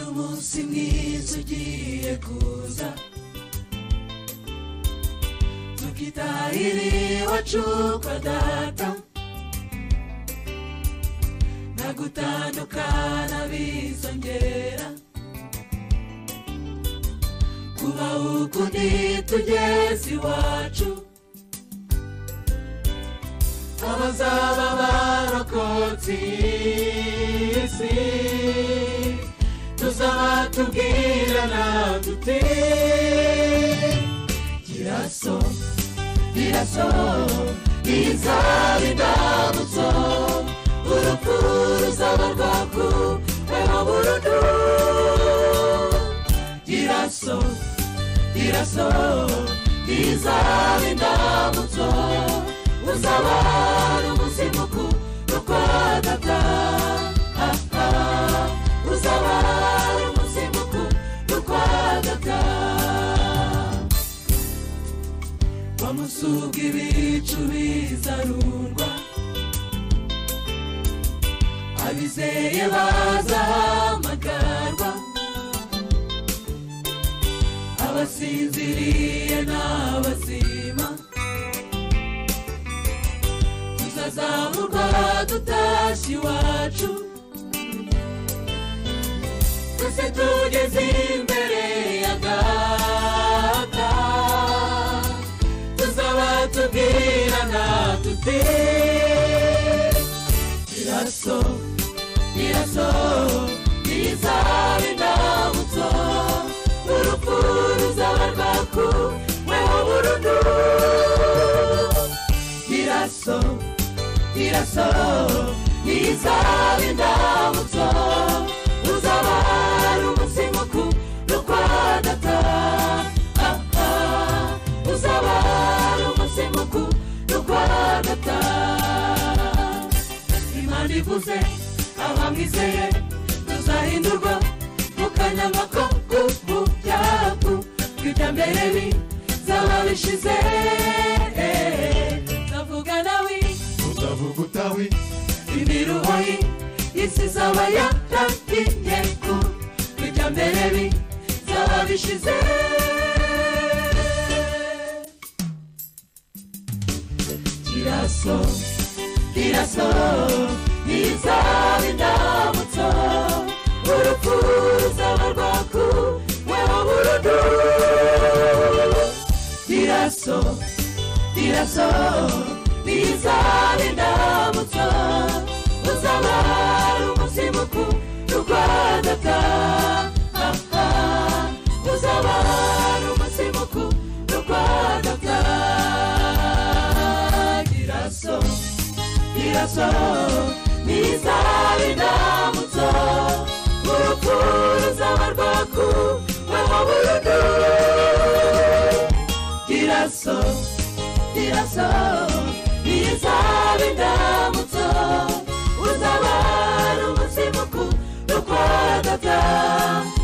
umunsi mwiza ugiye kuza tukitahiri iwacu kwa data nta gutandukana bizongera kuba ukundi tugeze iwacu abazaba barokotse iyi si tuzaba tubwirana dute gira so gira so izaba indamutso urupfu ruzaba rwakuweho burundu gira so gira so izaba indamutso uzaba ari umunsi mukuru kwa data Ah, ah. uzaba ari umunsi mukuru kwa data bamusuga ibicu bizarungwa abizeye bazahamagarwa abasinziriye n'abazima tuzazamurwa dutashye iwacu twese tugeze imbere ya data tuzaba tubwirana tuti iraso iraso izaba indamutso urupfu ruzaba rwakuweho burundu iraso iraso izaba indamutso uzaba ari umunsi mukuru kwa data Ah, ah. uzaba ari umunsi mukuru kwa data imana ivuze abamwizeye tuzahindurwa mu kanyamako k'ubu byacu twitambere bizaba bishize ndavuga nawe utavuga utawi imiruhoyi isi izaba yarahiye ku bijya mbere bizaba bishize kiraso kiraso izaba indamutso urupfu ruzaba rwakuweho burundu kiraso kiraso izaba indamutso uzaba ari umunsi mukuru kwa data Ah, ah. uzaba ari umunsi mukuru kwa data kiraso kiraso izaba indamutso urupfu ruzaba rwakuweho burundu kiraso iraso izaba indamutso uzaba ari umunsi mukuru kwa data